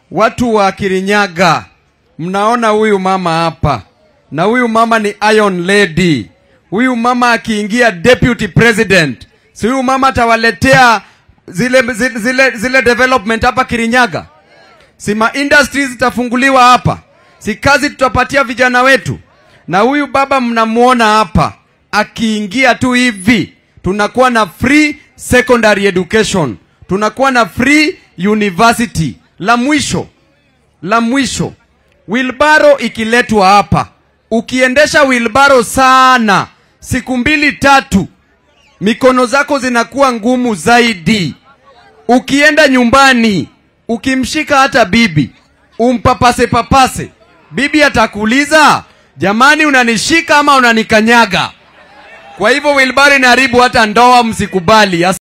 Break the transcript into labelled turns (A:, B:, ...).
A: watu wa Kirinyaga, mnaona huyu mama hapa, na huyu mama ni Iron Lady. Huyu mama akiingia deputy president, si huyu mama atawaletea zile, zile, zile, zile development hapa Kirinyaga? Si ma industries zitafunguliwa hapa? Si kazi tutapatia vijana wetu? Na huyu baba mnamuona hapa, akiingia tu hivi, tunakuwa na free secondary education, tunakuwa na free university. La mwisho, la mwisho, wilbaro ikiletwa hapa, ukiendesha wilbaro sana, siku mbili tatu, mikono zako zinakuwa ngumu zaidi. Ukienda nyumbani, ukimshika hata bibi, umpapase papase, bibi atakuuliza jamani, unanishika ama unanikanyaga? Kwa hivyo wilbaro inaharibu hata ndoa, msikubali.